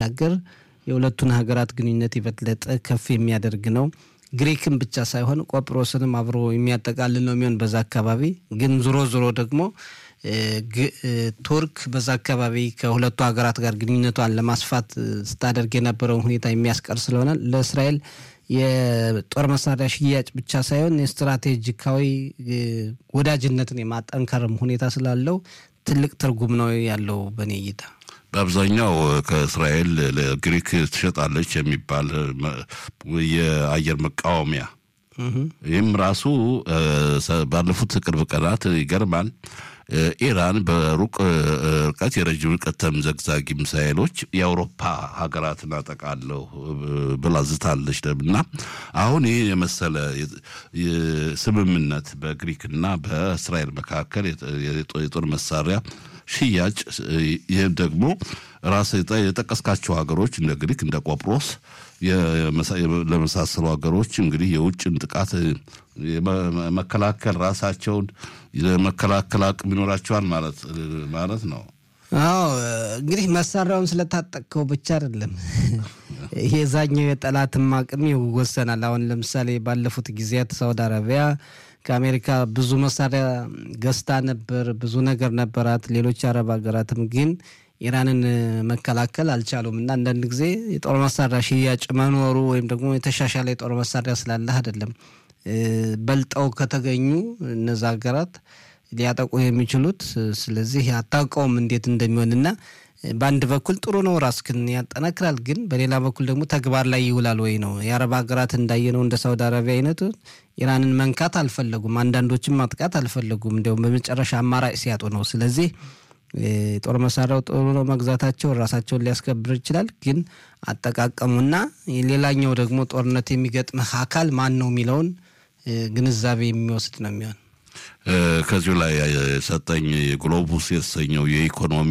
ባሻገር የሁለቱን ሀገራት ግንኙነት የበለጠ ከፍ የሚያደርግ ነው። ግሪክን ብቻ ሳይሆን ቆጵሮስንም አብሮ የሚያጠቃልል ነው የሚሆን በዛ አካባቢ ግን ዞሮ ዞሮ ደግሞ ቱርክ በዛ አካባቢ ከሁለቱ ሀገራት ጋር ግንኙነቷን ለማስፋት ስታደርግ የነበረውን ሁኔታ የሚያስቀር ስለሆነ ለእስራኤል የጦር መሳሪያ ሽያጭ ብቻ ሳይሆን የስትራቴጂካዊ ወዳጅነትን የማጠንከርም ሁኔታ ስላለው ትልቅ ትርጉም ነው ያለው በእኔ እይታ። በአብዛኛው ከእስራኤል ለግሪክ ትሸጣለች የሚባል የአየር መቃወሚያ ይህም ራሱ ባለፉት ቅርብ ቀናት ይገርማል። ኢራን በሩቅ ርቀት የረጅም ርቀት ተምዘግዛጊ ሚሳይሎች የአውሮፓ ሀገራትን አጠቃለሁ ብላ ዝታለች እና አሁን ይህ የመሰለ ስምምነት በግሪክና በእስራኤል መካከል የጦር መሳሪያ ሽያጭ ይህም ደግሞ ራስ የጠቀስካቸው ሀገሮች እንደ ግሪክ እንደ ቆጵሮስ ለመሳሰሉ ሀገሮች እንግዲህ የውጭን ጥቃት መከላከል ራሳቸውን የመከላከል አቅም ይኖራቸዋል ማለት ማለት ነው። አዎ እንግዲህ መሳሪያውን ስለታጠቅከው ብቻ አይደለም የዛኛው የጠላትም አቅም ይወሰናል። አሁን ለምሳሌ ባለፉት ጊዜያት ሳውዲ አረቢያ ከአሜሪካ ብዙ መሳሪያ ገዝታ ነበር፣ ብዙ ነገር ነበራት። ሌሎች አረብ ሀገራትም ግን ኢራንን መከላከል አልቻሉም እና አንዳንድ ጊዜ የጦር መሳሪያ ሽያጭ መኖሩ ወይም ደግሞ የተሻሻለ የጦር መሳሪያ ስላለህ አይደለም በልጠው ከተገኙ እነዛ ሀገራት ሊያጠቁ የሚችሉት። ስለዚህ አታውቀውም እንዴት እንደሚሆንና በአንድ በኩል ጥሩ ነው፣ ራስክን ያጠናክራል። ግን በሌላ በኩል ደግሞ ተግባር ላይ ይውላል ወይ ነው። የአረብ ሀገራት እንዳየነው እንደ ሳውዲ አረቢያ አይነቱ ኢራንን መንካት አልፈለጉም፣ አንዳንዶችም ማጥቃት አልፈለጉም። እንዲያውም በመጨረሻ አማራጭ ሲያጡ ነው። ስለዚህ የጦር መሳሪያው ጥሩ ነው፣ መግዛታቸው ራሳቸውን ሊያስከብር ይችላል። ግን አጠቃቀሙና ሌላኛው ደግሞ ጦርነት የሚገጥምህ አካል ማን ነው የሚለውን ግንዛቤ የሚወስድ ነው የሚሆን ከዚሁ ላይ ሰጠኝ ግሎቡስ የተሰኘው የኢኮኖሚ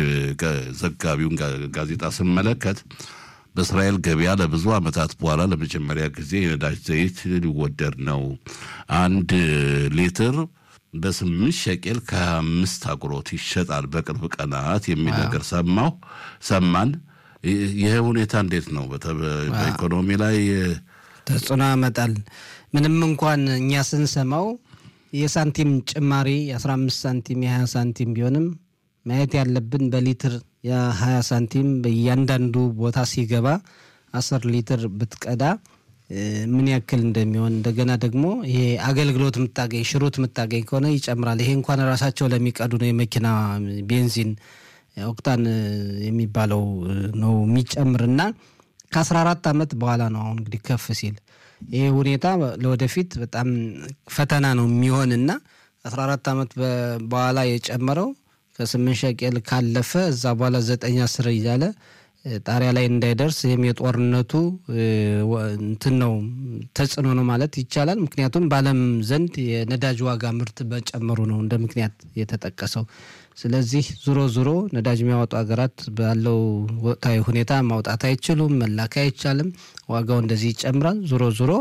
ዘጋቢውን ጋዜጣ ስመለከት በእስራኤል ገበያ ለብዙ ዓመታት በኋላ ለመጀመሪያ ጊዜ የነዳጅ ዘይት ሊወደድ ነው። አንድ ሊትር በስምንት ሸቄል ከሀያ አምስት አጉሮት ይሸጣል በቅርብ ቀናት የሚል ነገር ሰማሁ ሰማን። ይህ ሁኔታ እንዴት ነው በኢኮኖሚ ላይ ተጽዕኖ ያመጣል? ምንም እንኳን እኛ ስንሰማው የሳንቲም ጭማሪ የ15 ሳንቲም የ20 ሳንቲም ቢሆንም ማየት ያለብን በሊትር የ20 ሳንቲም በእያንዳንዱ ቦታ ሲገባ 10 ሊትር ብትቀዳ ምን ያክል እንደሚሆን እንደገና ደግሞ ይሄ አገልግሎት የምታገኝ ሽሩት የምታገኝ ከሆነ ይጨምራል። ይሄ እንኳን ራሳቸው ለሚቀዱ ነው የመኪና ቤንዚን ኦክታን የሚባለው ነው የሚጨምርና ከ14 ዓመት በኋላ ነው አሁን እንግዲህ ከፍ ሲል ይሄ ሁኔታ ለወደፊት በጣም ፈተና ነው የሚሆንና 14 ዓመት በኋላ የጨመረው ከስምንት ሸቄል ካለፈ እዛ በኋላ ዘጠኝ አስር እያለ ጣሪያ ላይ እንዳይደርስ ይህም የጦርነቱ እንትን ነው ተጽዕኖ ነው ማለት ይቻላል። ምክንያቱም በዓለም ዘንድ የነዳጅ ዋጋ ምርት መጨመሩ ነው እንደ ምክንያት የተጠቀሰው። ስለዚህ ዙሮ ዙሮ ነዳጅ የሚያወጡ ሀገራት ባለው ወቅታዊ ሁኔታ ማውጣት አይችሉም፣ መላክ አይቻልም። ዋጋው እንደዚህ ይጨምራል። ዙሮ ዙሮ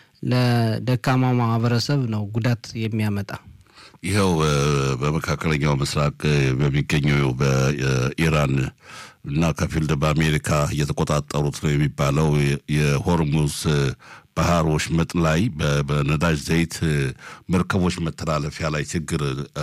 ለደካማው ማህበረሰብ ነው ጉዳት የሚያመጣ። ይኸው በመካከለኛው ምስራቅ በሚገኘው በኢራን እና ከፊል በአሜሪካ እየተቆጣጠሩት ነው የሚባለው የሆርሙዝ ባህር ወሽመጥ ላይ በነዳጅ ዘይት መርከቦች መተላለፊያ ላይ ችግር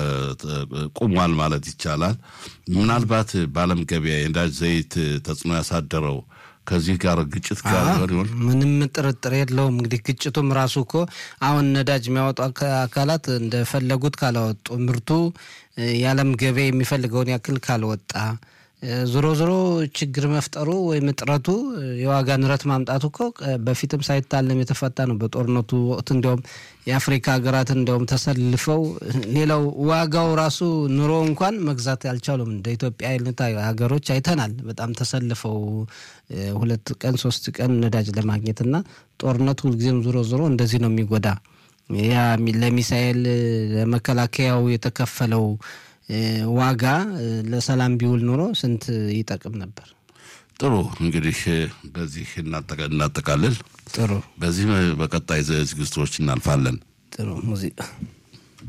ቁሟል ማለት ይቻላል። ምናልባት በዓለም ገበያ የነዳጅ ዘይት ተጽዕኖ ያሳደረው ከዚህ ጋር ግጭት ጋር ይሆን? ምንም ጥርጥር የለውም። እንግዲህ ግጭቱም ራሱ እኮ አሁን ነዳጅ የሚያወጡ አካላት እንደፈለጉት ካላወጡ ምርቱ የዓለም ገበያ የሚፈልገውን ያክል ካልወጣ ዞሮ ዞሮ ችግር መፍጠሩ ወይም እጥረቱ የዋጋ ንረት ማምጣቱ እኮ በፊትም ሳይታለም የተፈታ ነው። በጦርነቱ ወቅት እንዲያውም የአፍሪካ ሀገራት እንዲያውም ተሰልፈው ሌላው ዋጋው ራሱ ኑሮ እንኳን መግዛት ያልቻሉም እንደ ኢትዮጵያ አይነት ሀገሮች አይተናል። በጣም ተሰልፈው ሁለት ቀን ሶስት ቀን ነዳጅ ለማግኘት እና ጦርነቱ ሁልጊዜም ዞሮ ዞሮ እንደዚህ ነው የሚጎዳ ያ ለሚሳኤል ለመከላከያው የተከፈለው ዋጋ ለሰላም ቢውል ኖሮ ስንት ይጠቅም ነበር። ጥሩ እንግዲህ በዚህ እናጠቃልል። ጥሩ በዚህ በቀጣይ ዝግጅቶች እናልፋለን። ጥሩ ሙዚቃ